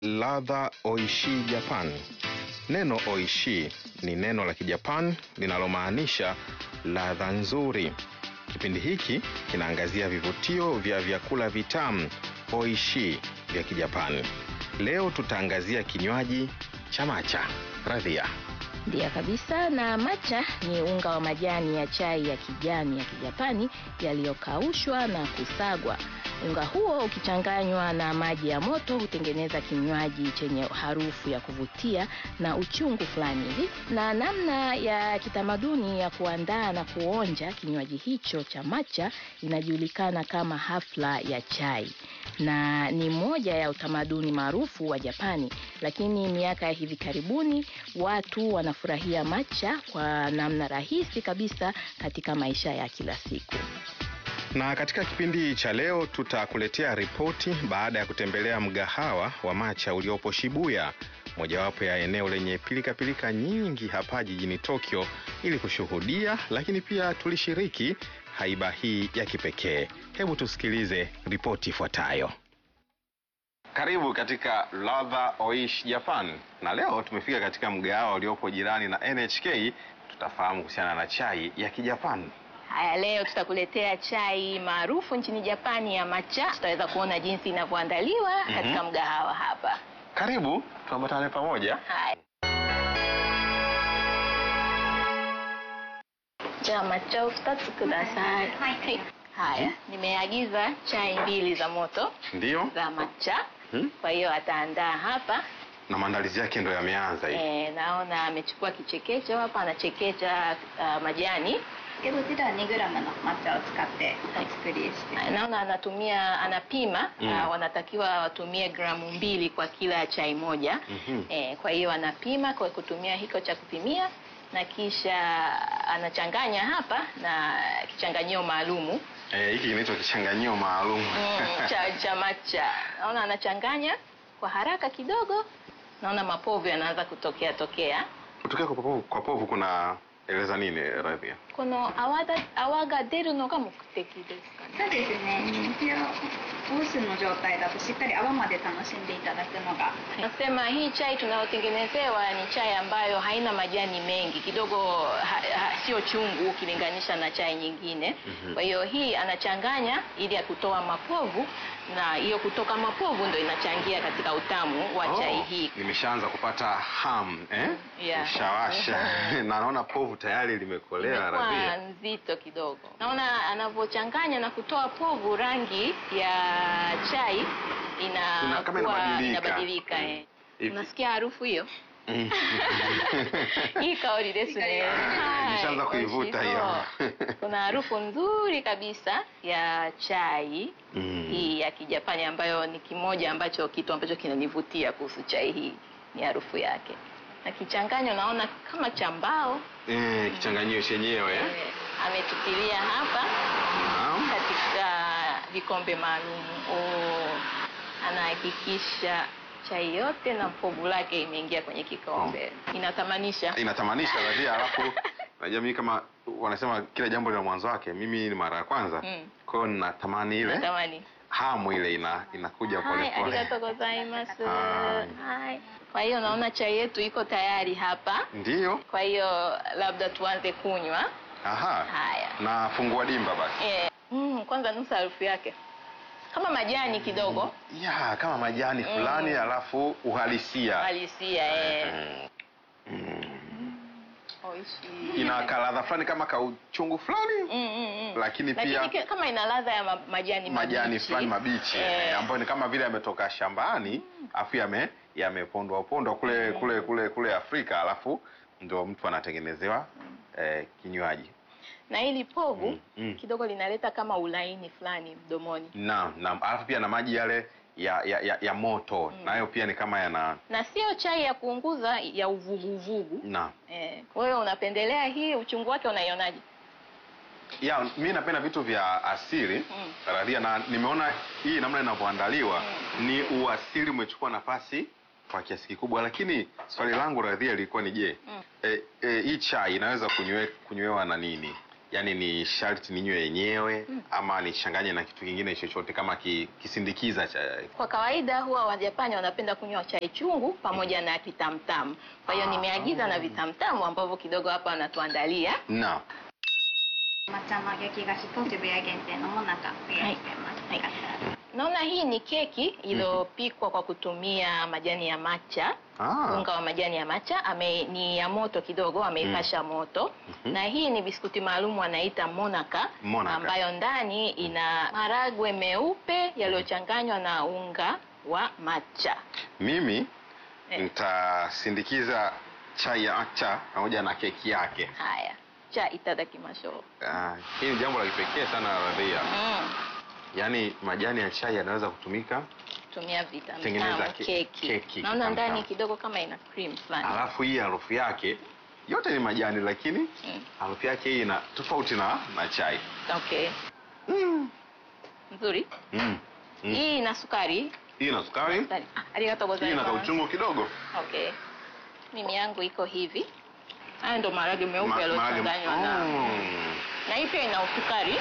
Ladha Oishi Japan. Neno oishi ni neno la Kijapan linalomaanisha ladha nzuri. Kipindi hiki kinaangazia vivutio vya vyakula vitamu oishi vya Kijapani. Leo tutaangazia kinywaji cha matcha. Radhia. Ndiyo kabisa, na matcha ni unga wa majani ya chai ya kijani ya Kijapani yaliyokaushwa na kusagwa. Unga huo ukichanganywa na maji ya moto hutengeneza kinywaji chenye harufu ya kuvutia na uchungu fulani hivi. Na namna ya kitamaduni ya kuandaa na kuonja kinywaji hicho cha matcha inajulikana kama hafla ya chai na ni moja ya utamaduni maarufu wa Japani, lakini miaka ya hivi karibuni watu wanafurahia matcha kwa namna rahisi kabisa katika maisha ya kila siku. Na katika kipindi cha leo tutakuletea ripoti baada ya kutembelea mgahawa wa matcha uliopo Shibuya, mojawapo ya eneo lenye pilikapilika -pilika nyingi hapa jijini Tokyo, ili kushuhudia lakini pia tulishiriki haiba hii ya kipekee. Hebu tusikilize ripoti ifuatayo. Karibu katika Ladha Oishi Japan, na leo tumefika katika mgahawa uliopo jirani na NHK. Tutafahamu kuhusiana na chai ya Kijapani. Haya, leo tutakuletea chai maarufu nchini Japani ya matcha. Tutaweza kuona jinsi inavyoandaliwa mm -hmm. katika mgahawa hapa. Karibu tuambatane pamoja. Haya. Ja, matcha utatu kudasai. Hai. Haya, nimeagiza chai mbili za moto Ndiyo. za matcha. Hmm? Kwa hiyo ataandaa hapa Na maandalizi yake ndo yameanza hivi. e, naona amechukua kichekecho hapa anachekecha uh, majani でこちらは 2g の抹茶を使ってお作りして Ah, naona anatumia anapima Mm. ah, wanatakiwa watumie gramu mbili kwa kila chai moja Mhm. eh, kwa hiyo anapima kwa kutumia hiko cha kupimia na kisha anachanganya hapa na kichanganyio maalumu Eh, hiki kinaitwa kichanganyio maalum. mm, cha, cha matcha naona anachanganya kwa haraka kidogo naona mapovu yanaanza kutokea tokea Kutokea kwa povu, kwa povu kuna eleza nini Radhia? この泡だ泡が出るのが目的ですかねそうですね一応オースの状態だとしっかり泡まで楽しんでいただくのが Nasema hii chai tunayotengenezewa ni chai ambayo haina majani mengi kidogo, ha, ha, sio chungu ukilinganisha na chai nyingine. Mhm. Kwa hiyo hii anachanganya ili ya kutoa mapovu, na hiyo kutoka mapovu ndo inachangia katika utamu wa chai hii. Nimeshaanza kupata ham eh? Yeah. Nishawasha na naona povu tayari limekolea Imekuwa Radhia. nzito kidogo. Naona anavyochanganya na kutoa povu, rangi ya chai Ina- kama inakuwa inabadilika. inabadilika. Mm. eh. Hivi- Unasikia harufu hiyo? Mm. Hii kaori desu ne. Hai, Nishaanza kuivuta oishi hiyo. so. Kuna harufu nzuri kabisa ya chai Mm. hii ya Kijapani ambayo ni kimoja ambacho kitu ambacho kinanivutia kuhusu chai hii ni harufu yake. Na kichanganyo naona kama cha mbao Eh, kichanganyio chenyewe eh? eh, ametutilia hapa Naam. katika vikombe maalum. Oh, anahakikisha chai yote na povu lake imeingia kwenye kikombe. Inatamanisha. Inatamanisha Radhia, alafu unajua mimi kama wanasema kila jambo lina mwanzo wake. Mimi ni mara ya kwanza. Mm. Kwa hiyo natamani ile Natamani. hamu ile ina inakuja pole Hai, pole. arigatou gozaimasu. Hai. Hai. Kwa hiyo naona chai yetu iko tayari hapa. Ndiyo. Kwa hiyo labda tuanze kunywa. Aha. Haya. Na fungua dimba basi. Eh, mm, kwanza nusa harufu yake kama majani kidogo Ya, kama majani Mm. fulani alafu uhalisia. halisia eh. Mm. Mm. Oishi. Ina kaladha fulani kama kauchungu fulani Mm, mm, mm. lakini Lakini pia ki- kama ina ladha ya ma majani majani mabichi. fulani mabichi Eh. eh, ambayo ni kama vile yametoka shambani afu yame yamepondwa pondwa kule kule kule kule Afrika alafu ndio mtu anatengenezewa eh, kinywaji. na hili povu Mm, mm. kidogo linaleta kama ulaini fulani mdomoni Naam, naam. Alafu pia na maji yale ya ya, ya, ya moto nayo pia ni kama yana na sio chai ya kuunguza ya uvuguvugu naam. eh. wewe unapendelea hii uchungu wake unaionaje Ya, mi napenda vitu vya asili Mm. Radhia, na nimeona hii namna inavyoandaliwa ni uasili umechukua nafasi kwa kiasi kikubwa, lakini swali langu Radhia lilikuwa ni je, Mm. e, e, hii chai inaweza kunywe, kunywewa na nini? yaani ni sharti ninywe yenyewe Mm. ama nichanganye na kitu kingine chochote kama ki, kisindikiza cha Kwa kawaida huwa Wajapani wanapenda kunywa chai chungu pamoja na kitamtamu. Kwa hiyo Ah. nimeagiza na vitamtamu ambavyo kidogo hapa wanatuandalia. na 抹茶の焼き菓子と渋谷限定のもなかご用意してます、 はいよかったら Naona hii ni keki iliyopikwa kwa kutumia majani ya matcha. ah, unga wa majani ya matcha ame, ni ya moto kidogo ameipasha moto Mhm. na hii ni biskuti maalum wanaita monaka, Monaka. ambayo ndani ina maragwe meupe yaliyochanganywa na unga wa matcha mimi Eh. nitasindikiza chai ya matcha pamoja na keki yake. haya cha itadakimasho Ah, hii ni jambo la kipekee sana Radhia. mm. Yaani majani ya chai yanaweza kutumika, tumia Tengeneza vitamtamu ke- keki, keki, naona kitamtamu. ndani kidogo kama ina cream fulani alafu hii harufu yake yote ni majani, lakini mm. harufu yake hii ina tofauti na na chai. okay Mm. nzuri Mm. Mm. hii ina sukari Hii ina sukari, Sukari. Ah, arigatou hii ina gozaimasu. kauchungu kidogo. Okay. Mimi yangu iko hivi. Haya ndo maharage meupe Ma- yaliyochanganywa na Mm. na hii pia ina usukari,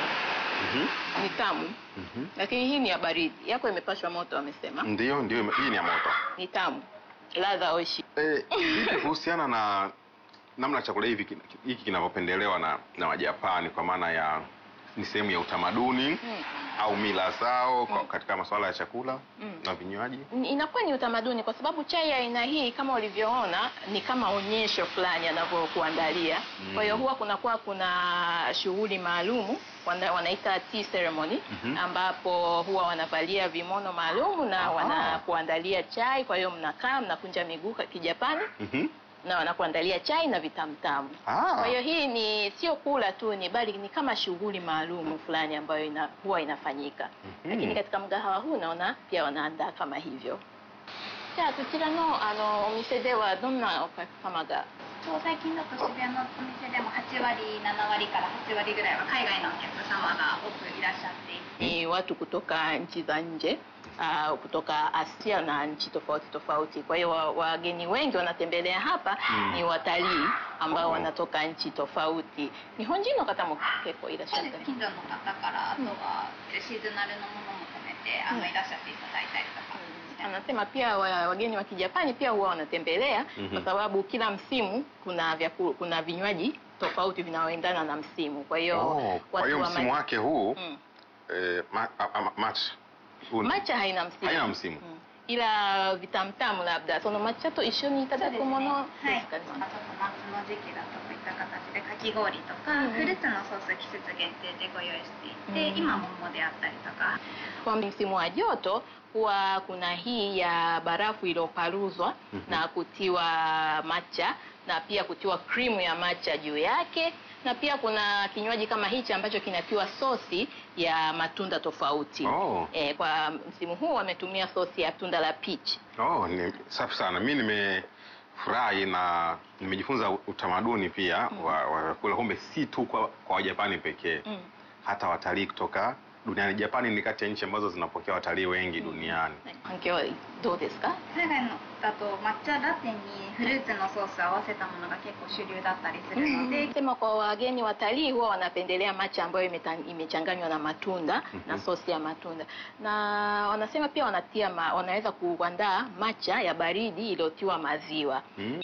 Mhm. ni tamu, Mhm. lakini hii ni ya baridi. Yako imepashwa moto, wamesema Ndio, ndio, hii ni ya moto. ni tamu, ladha oishi. Eh, vipi kuhusiana na namna chakula hivi kin- hiki kinavyopendelewa na na Wajapani kwa maana ya ni sehemu ya utamaduni Mm. au mila zao kwa- Mm. katika masuala ya chakula Mm. na vinywaji? Ni- Inakuwa ni utamaduni kwa sababu chai ya aina hii kama ulivyoona ni kama onyesho fulani anavyokuandalia. Mm. Kwa hiyo huwa kunakuwa kuna shughuli maalumu wana, wanaita tea ceremony Mhm. ambapo huwa wanavalia vimono maalumu na Aha. wanakuandalia chai. Kwa hiyo mnakaa mnakunja miguu kwa kijapani Mhm. na wanakuandalia chai na vitamtamu. Ah. Kwa hiyo hii ni sio kula tu, ni bali ni kama shughuli maalumu fulani ambayo ina, huwa inafanyika Mhm. lakini katika mgahawa huu naona pia wanaandaa kama hivyo. じゃあこちらのあのお店ではどんなお客様がそう最近だと渋谷のお店でも8割7割から8割ぐらいは海外のお客様が多くいらっしゃっていて ni watu kutoka nchi za nje uh, kutoka Asia na nchi tofauti tofauti. Kwa hiyo wa- wageni wengi wanatembelea hapa Mm. ni watalii ambao Oh. wanatoka nchi tofauti. 日本人の方も結構いらっしゃったり。 近所の方からあとはシーズナルのものも込めてあのうんいらっしゃっていただいたりとかして Anasema pia wa- wageni wa Kijapani pia huwa wanatembelea Mhm. kwa sababu kila msimu kuna vyaku, kuna vinywaji tofauti vinaoendana na msimu. Kwa hiyo Oh, kwa hiyo wa msimu ma- wake huu mm. eh, ma, a, a, match huu ni- Matcha haina msimu. haina msimu. Mm. Ila vitamtamu labdaその抹茶と一緒にいただくものはい、 ですかね。 あと夏の時期だとこういった形でかき氷とか、 うんうんフルーツのソース季節限定でご用意していて、 うん今桃であったりとか Kwa msimu wa joto huwa kuna hii ya barafu iliyoparuzwa Mhm. na kutiwa matcha na pia kutiwa krimu ya matcha juu yake na pia kuna kinywaji kama hichi ambacho kinatiwa sosi ya matunda tofauti. Oh. E, kwa msimu huu wametumia sosi ya tunda la peach. Oh, ni safi sana. Mi nimefurahi na nimejifunza utamaduni pia Mm. wa wa vyakula, kumbe si tu kwa, kwa Wajapani pekee Mm. hata watalii kutoka duniani. Japani ni kati ya nchi ambazo zinapokea watalii wengi duniani. 反響はどうですか？ 海外のだと抹茶ラテにフルーツのソースを合わせたものが結構主流だったりするので、 Sema kwa wageni watalii huwa wanapendelea matcha ambayo imeta- imechanganywa na matunda Mhm. na sosi ya matunda, na wanasema pia wanatia ma, wanaweza kuandaa matcha ya baridi iliyotiwa maziwa. Mm.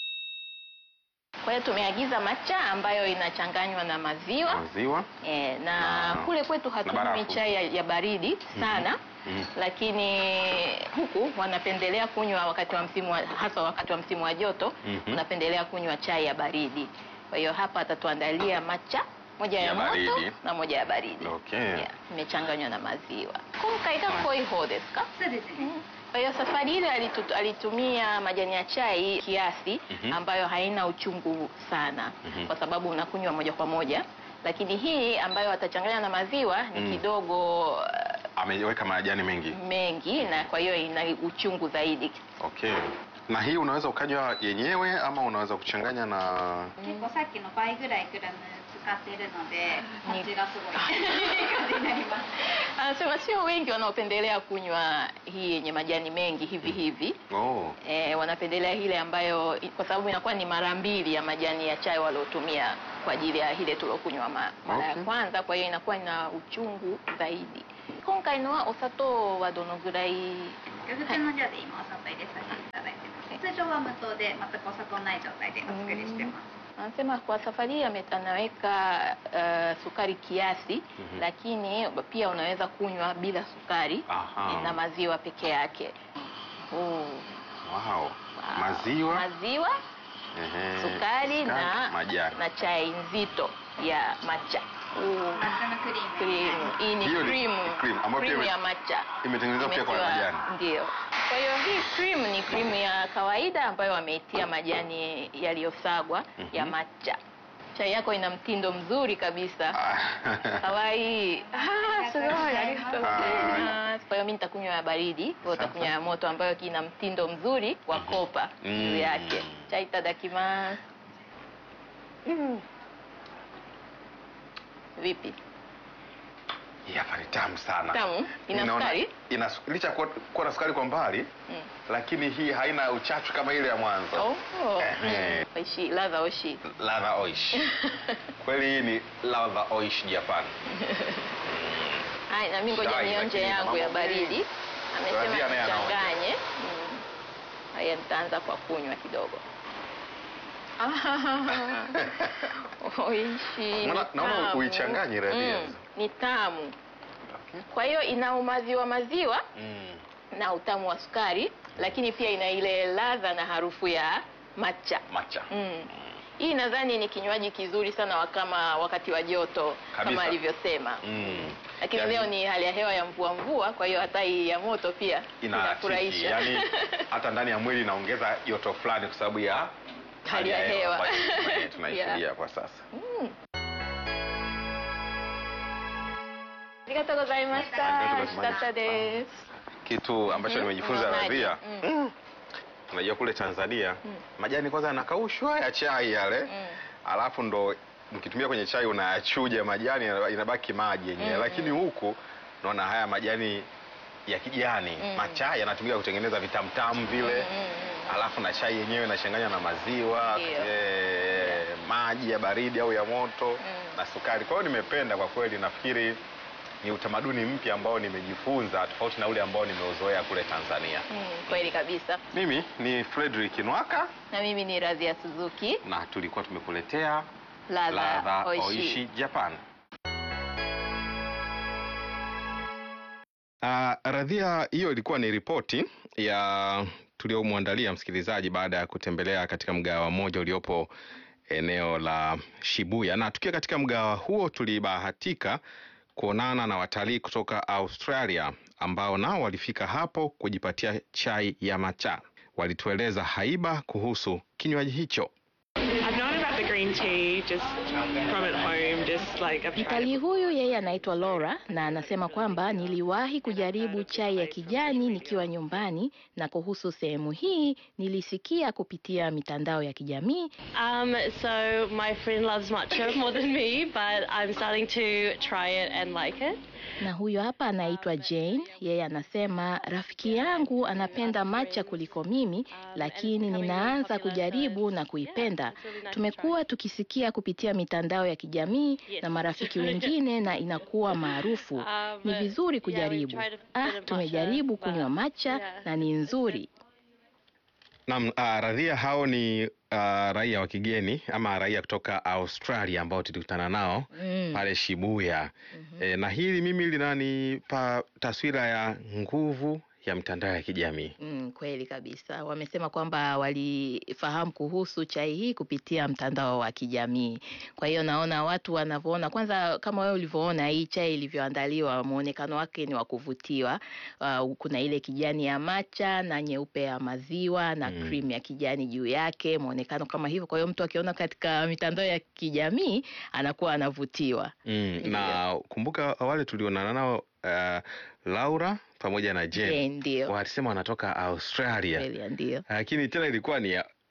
Kwa hiyo tumeagiza matcha ambayo inachanganywa na maziwa Maziwa. e, na Na- kule kwetu hatunywi barafu. chai ya, ya baridi sana Mm. lakini huku wanapendelea kunywa wakati wa msimu wa, hasa wakati wa msimu wa joto Mhm. wanapendelea kunywa chai ya baridi. Kwa hiyo hapa atatuandalia matcha moja ya, Ya moto baridi. na moja ya baridi. Okay. Yeah, imechanganywa na maziwa. Kumkai ga koi ho desu ka? そうですね、 Kwa hiyo safari ile alitu- alitumia majani ya chai kiasi Mhm. ambayo haina uchungu sana Mhm. kwa sababu unakunywa moja kwa moja, lakini hii ambayo atachanganya na maziwa ni Mm. kidogo uh, Ameweka majani mengi. mengi na kwa hiyo ina uchungu zaidi. Okay. Na hii unaweza ukanywa yenyewe ama unaweza kuchanganya na 結構さっきの倍ぐらいグラムっているので味がすごいいい感じになります Anasema sio wengi wanaopendelea kunywa hii yenye majani mengi hivi hivi. Oh. E, wanapendelea ile ambayo kwa sababu inakuwa ni mara mbili ya majani ya chai waliotumia kwa ajili ya ile tuliokunywa ma, mara ya Okay. kwanza, kwa hiyo inakuwa ina uchungu zaidi. 今回のはお砂糖はどのぐらい？ 普通の量で今お砂糖入れさせていただいてます通常は無糖で全くお砂糖ない状態でお作りしてます Anasema kwa safari hii ame- anaweka uh, sukari kiasi Mhm. lakini pia unaweza kunywa bila sukari Aha. na maziwa peke yake. Oh. Wow. Wow. Maziwa, maziwa ehe, sukari na, majani. na chai nzito ya matcha. Oh. 抹茶のクリーム Cream. Hii ni Hiyo ni cream. cream, ambayo pia Cream ime- ya matcha. imetengenezwa pia kwa Imetiwa- majani. Ndio. Kwa hiyo hii cream ni cream ya kawaida ambayo wameitia majani yaliyosagwa ya Mhm. matcha. Chai yako ina mtindo mzuri kabisa. Kawaii. Ah, sugoi. arigatou gozaimasu. Kwa hiyo mimi nitakunywa ya baridi, wewe utakunywa ya moto ambayo ina mtindo mzuri wa kopa juu Mm. yake. Chai itadakimasu. Mm. Vipi? Hii hapa ni tamu sana. Tamu? Ina Ninaona- sukari? Ina su- licha ya kuwa kuwa na sukari kwa mbali, Mm. lakini hii haina uchachu kama ile ya mwanzo. Oh. Ehe. Mm. Oishi, ladha oishi. Ladha oish. Kweli hii ni ladha oish Japan. Hai, na mimi ngoja Chai, nionje lakini yangu ya mambo mengi. baridi. Amesema Radhia naye anaonja. nichanganye. Mm. Haya nitaanza kwa kunywa kidogo. Oishi. Naona- ni naona tamu. uichanganye Radhia. Mm, Ni tamu. Okay. Kwa hiyo ina umaziwa maziwa Mm. na utamu wa sukari, lakini pia ina ile ladha na harufu ya matcha. Matcha. Mm. Hii nadhani ni kinywaji kizuri sana wa kama wakati wa joto Kabisa. kama alivyosema. Mm. Lakini Yaani- leo ni hali ya hewa ya mvua mvua, kwa hiyo hata hii ya moto pia inaakisi yani hata ndani ya mwili inaongeza joto fulani kwa sababu ya Hali ya hewa. ambayo tuna- tunaishuhudia Yeah. kwa sasa. Mm. ありがとうございました。 あり美味しかがとうございましたったです。 Kitu ambacho Mhm. nimejifunza Maji. Radhia, Mm. mm. unajua kule Tanzania Mm. majani kwanza yanakaushwa ya chai yale Mm. alafu ndo mkitumia kwenye chai unayachuja majani inaba- inabaki maji yenyewe Mm, lakini huku naona haya majani ya kijani Mm. machai yanatumika kutengeneza vitamtamu vile Mm, mm, mm. alafu na chai yenyewe inachanganywa na maziwa Ndio. eh, maji ya baridi au ya moto Mm. na sukari. Kwa hiyo nimependa kwa kweli, nafikiri ni utamaduni mpya ambao nimejifunza tofauti na ule ambao nimeuzoea kule Tanzania. Mm, kweli kabisa. Mimi ni Frederick Nwaka Na mimi ni Radhia Suzuki, na tulikuwa tumekuletea ladha ladha oishi. oishi Japan. Uh, Radhia, hiyo ilikuwa ni ripoti ya tuliomwandalia msikilizaji baada ya kutembelea katika mgahawa mmoja uliopo eneo la Shibuya, na tukiwa katika mgahawa huo tulibahatika kuonana na watalii kutoka Australia ambao nao walifika hapo kujipatia chai ya matcha. Walitueleza haiba kuhusu kinywaji hicho. I've known about the green tea just from at home, just like I've tried Mtalii it. huyu yeye anaitwa Laura na anasema kwamba niliwahi kujaribu chai ya kijani nikiwa nyumbani, na kuhusu sehemu hii nilisikia kupitia mitandao ya kijamii. Um, so my friend loves matcha more than me, but I'm starting to try it and like it. Na huyo hapa anaitwa Jane, yeye anasema rafiki yangu anapenda matcha kuliko mimi, lakini ninaanza kujaribu na kuipenda. Tumekuwa tukisikia kupitia mitandao ya kijamii na marafiki wengine na inakuwa maarufu. Ni vizuri kujaribu. Ah, tumejaribu kunywa matcha na ni nzuri. Naam, uh, Radhia, hao ni uh, raia wa kigeni ama raia kutoka Australia ambao tulikutana nao Mm. pale Shibuya. E, na hili mimi linanipa taswira ya nguvu ya mitandao ya kijamii. Mm, kweli kabisa. Wamesema kwamba walifahamu kuhusu chai hii kupitia mtandao wa kijamii. Kwa hiyo naona watu wanavyoona, kwanza kama wewe ulivyoona hii chai ilivyoandaliwa, muonekano wake ni wa kuvutiwa. Uh, kuna ile kijani ya macha na nyeupe ya maziwa na Mm. cream ya kijani juu yake, muonekano kama hivyo. Kwa hiyo mtu akiona katika mitandao ya kijamii anakuwa anavutiwa. Mm, Ndio. na kumbuka wale tulionana nao uh, Laura pamoja na Jane Je, ndio walisema wanatoka Australia, kweli, ndio lakini tena ilikuwa ni ya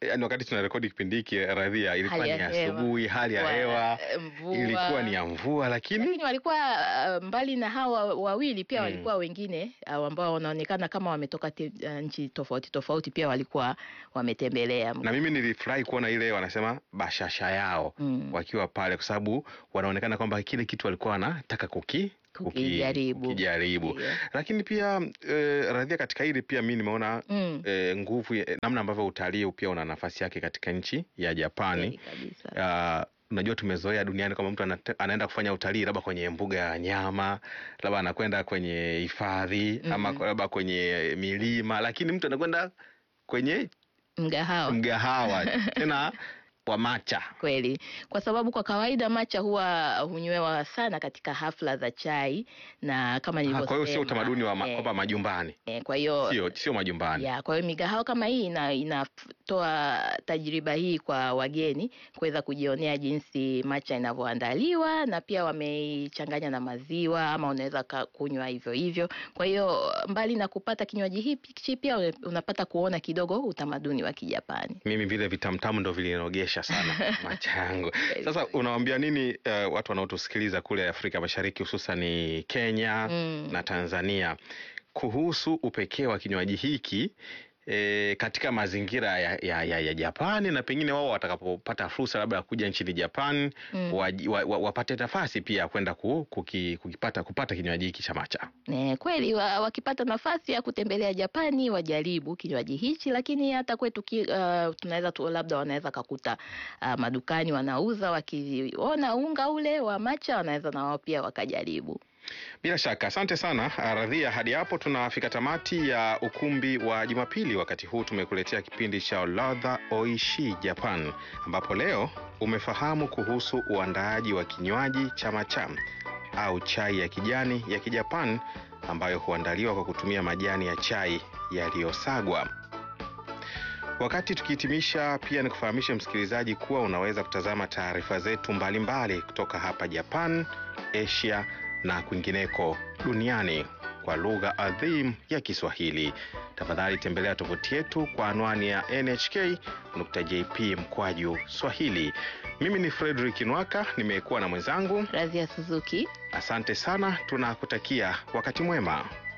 yani wakati tunarekodi kipindi hiki radhia ilikuwa Hali ni ya hewa. asubuhi hali ya Wa- hewa mvua. ilikuwa ni ya mvua lakini lakini walikuwa uh, mbali na hawa wawili pia Mm. walikuwa wengine uh, ambao wanaonekana kama wametoka te, uh, nchi tofauti tofauti pia walikuwa wametembelea na mimi nilifurahi kuona ile wanasema bashasha yao Mm. wakiwa pale kwa sababu wanaonekana kwamba kile kitu walikuwa wanataka kuki kuki- Kukijaribu. kukijaribu. Ndio. lakini pia eh, radhia katika hili pia mi nimeona Mm. eh, nguvu ya- namna ambavyo utalii pia una nafasi yake katika nchi ya Japani Kweli kabisa. Ah, unajua tumezoea duniani kwamba mtu anate- anaenda kufanya utalii labda kwenye mbuga ya wanyama labda anakwenda kwenye hifadhi ama Mhm. labda kwenye milima lakini mtu anakwenda kwenye mgahawa mgahawa tena wa macha kweli kwa sababu kwa kawaida macha huwa hunywewa sana katika hafla za chai na kama Ah, nilivyosema kwa hiyo sio utamaduni wa ma, eh, kwamba majumbani eh, kwa hiyo sio sio majumbani ya kwa hiyo migahawa kama hii ina, inatoa tajriba hii kwa wageni kuweza kujionea jinsi macha inavyoandaliwa na pia wameichanganya na maziwa ama unaweza ka- kunywa hivyo hivyo kwa hiyo mbali na kupata kinywaji hichi pia una- unapata kuona kidogo utamaduni wa kijapani mimi vile vitamtamu ndo vilinogesha sana macha yangu sasa unawambia nini uh, watu wanaotusikiliza kule afrika mashariki hususani kenya Mm. na tanzania kuhusu upekee wa kinywaji hiki E, katika mazingira ya, ya, ya, ya Japani na pengine wao watakapopata fursa labda ya kuja nchini Japan Mm. waji- wa, wa, wapate nafasi pia ya kwenda ku, kuki, kukipata kupata kinywaji hiki cha macha. Ne, kweli wa, wakipata nafasi ya kutembelea Japani wajaribu kinywaji hichi, lakini hata kwetu ki, uh, tunaweza tu, labda wanaweza kakuta uh, madukani wanauza, wakiona unga ule wa macha wanaweza na wao pia wakajaribu. Bila shaka, asante sana Radhia. Hadi hapo tunafika tamati ya ukumbi wa Jumapili. Wakati huu tumekuletea kipindi cha ladha oishi Japan, ambapo leo umefahamu kuhusu uandaaji wa kinywaji cha macha au chai ya kijani ya Kijapan ambayo huandaliwa kwa kutumia majani ya chai yaliyosagwa. Wakati tukihitimisha, pia nikufahamishe msikilizaji kuwa unaweza kutazama taarifa zetu mbalimbali kutoka hapa Japan, Asia na kwingineko duniani kwa lugha adhim ya Kiswahili. Tafadhali tembelea tovuti yetu kwa anwani ya nhk.jp mkwaju Swahili. Mimi ni Frederick Nwaka, nimekuwa na mwenzangu. Razia Suzuki. Asante sana, tunakutakia wakati mwema.